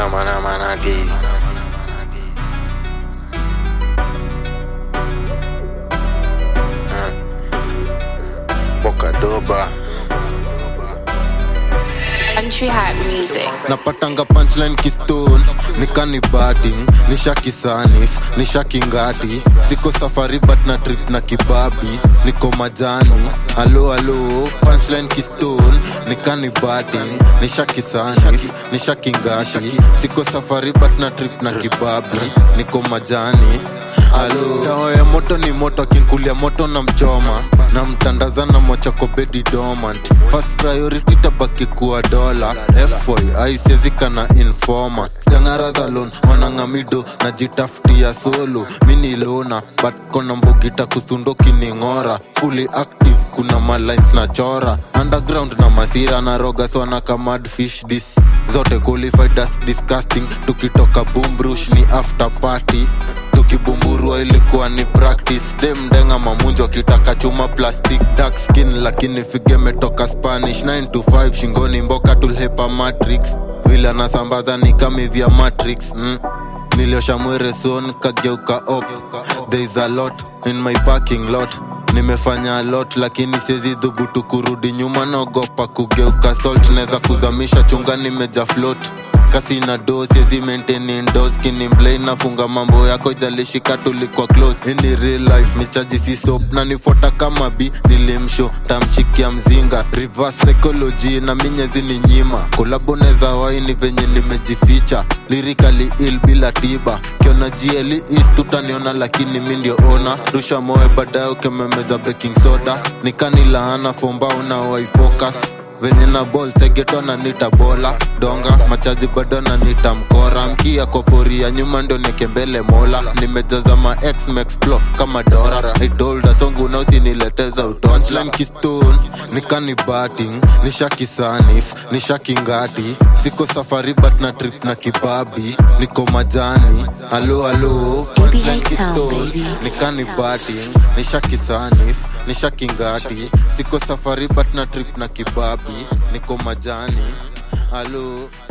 mana mana mana di Ah. Boca doba Country Hat Music. napatanga punchline kistone nikani batting nishakisanif nishakingati siko safari but na trip na kibabi niko majani alo alo punchline kistone nikani batting nishakisanif nishakingati siko safari but na trip na kibabi niko majani alo dawa ya moto ni moto akinkulia moto na mchoma na mtandaza na mochako bedi dormant first priority tabaki kuwa dola foy aisiezika na informa jangara za lon wanangamido na jitafutia solo mini lona but kona mbugita kusundo kining'ora fully active kuna malines na chora underground na masira na roga swana kamad fish dis zote qualified as disgusting tukitoka bumbrush ni after party tukibumburua ilikuwa ni practice demdenga mamunjo akitaka chuma plastic dark skin lakini figemetoka spanish 9 to 5 shingoni mboka tulhepa matrix vile anasambaza ni kami vya matrix mm. niliosha mwereson kageuka op there is a lot in my parking lot nimefanya a lot lakini siezi dhubutu kurudi nyuma naogopa kugeuka salt naweza kuzamisha chunga nimeja float kasi na do siezi maintain indoors kinimblei nafunga mambo yako ijalishika tulikuwa close ini real life michaji si soap na nifuata kama bi nilimsho tamchikia mzinga reverse psychology na minyezi ni nyima kolabo neza waini venye nimejificha lirikali il bila tiba kiona jieli is tutaniona lakini mi ndio ona rusha moe baadaye ukememeza baking soda nikanilaana fombao na waifocus venye na bol segeto na nita bola donga machaji bado na nita mkora mkia kwa pori ya nyuma ndo nikembele mola nimejaza ma ex mexplo kama dora idolda songu na usinileteza utonchline kistone nikani batting nishakisanif nishakingati siko safari but na trip na kibabi niko majani alo alo punchline sound, kistone baby. nikani batting nishakisanif nishakingati siko safari but na trip na kibabi niko majani alo